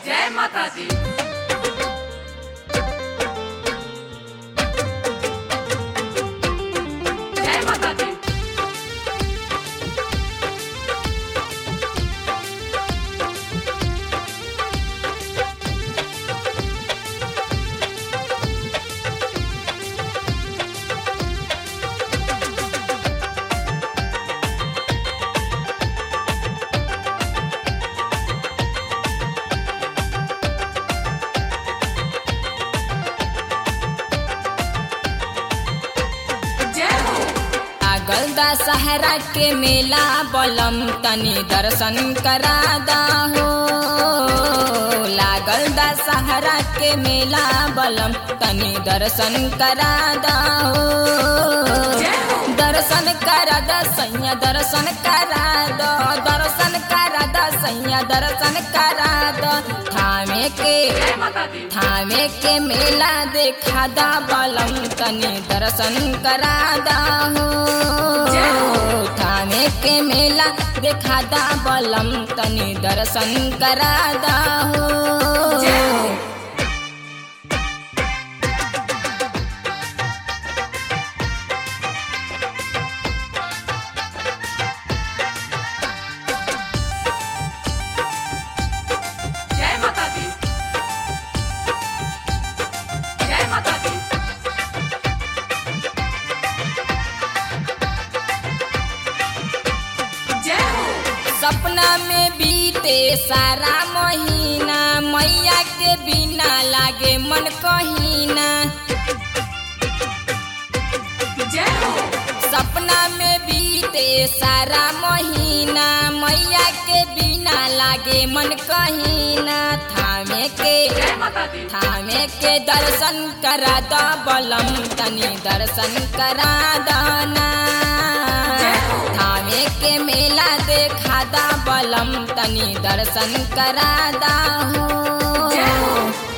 जय माता दी जय माता दी जय हो आगल दशहरा के मेला बलम तनी दर्शन करा हो लागल दशहरा के मेला बलम तनी दर्शन करा हो जय हो दर्शन करा द सैया दर्शन करा दो दर्शन करा द सैया दर्शन करा दो थामे के जय माता दी थामे के मेला देखा दा बलम तनी दर्शन करा हो जय हो। थामे के मेला देखा दा बलम तनी दर्शन करा हो जय हो। जय माता दी जय माता दी जय हो सपना में बीते सारा महीना मैया के बिना लागे मन कहीना जय हो सपना में बीते सारा महीना मैया के बिना लागे मन कहीना थामे के जय माता दी थामे के दर्शन करा द बलम तनी दर्शन करा दना जय हो। थामे के मेला देखा दा बलम तनी दर्शन करा हो जय हो।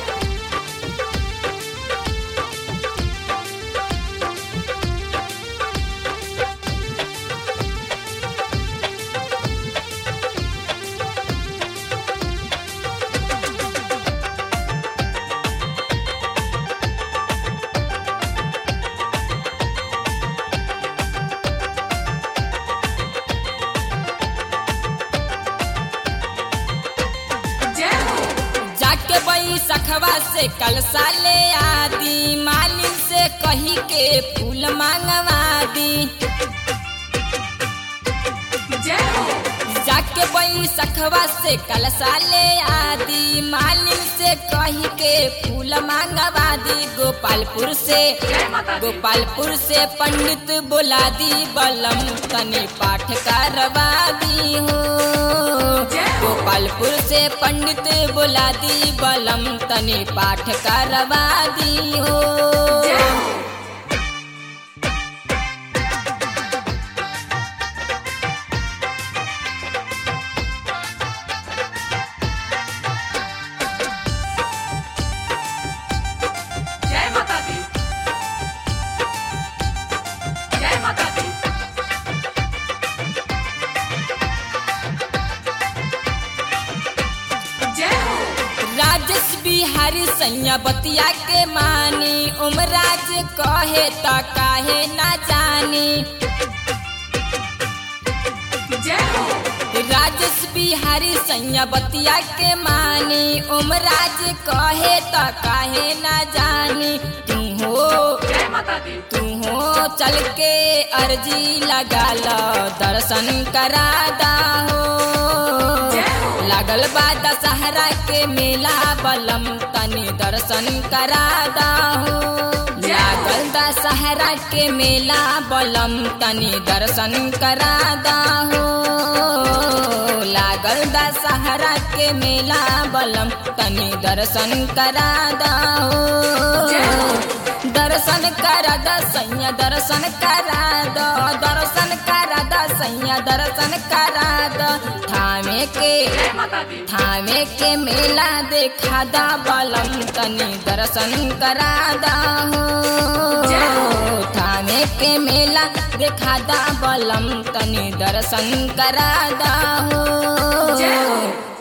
जय हो जाके बई सखवा से कलसा ले आदि मालिन से कही के फूल मांगवा दी जय हो जाके बई सखवा से कलसा ले आदि मालिन से कही के फूल मांगवा दी गोपालपुर से जय माता दी गोपालपुर से पंडित बुला दी बलम तनी पाठ करवा दी हो जय हो। गोपालपुर से पंडित बुला दी बलम तनी पाठ करवा दी हो जय हो जय माता दी जय माता दी जय हो राजेश बिहारी सैया बतिया के मानी उमराज कहे त काहे ना जानी जय हो राजेश बिहारी सैया बतिया के मानी उमराज कहे त काहे ना जानी तू हो जय माता दी तू हो चल के अर्जी लगा लो दर्शन करा हो जय हो। लागल बा दशहरा के मेला बलम तनी दर्शन करा हो जय हो। लागल दशहरा के मेला बलम तनी दर्शन करा हो लागल दशहरा के मेला बलम तनी दर्शन करा जय हो हो। दर्शन करा द सैया दर्शन करा दो दर्शन करा द सैया दर्शन करा दो थामे के जय माता दी थामे के मेला देखा दा बलम तनी दर्शन करा हो जय हो। थामे के मेला देखा दा बलम तनी दर्शन करा हो जय हो।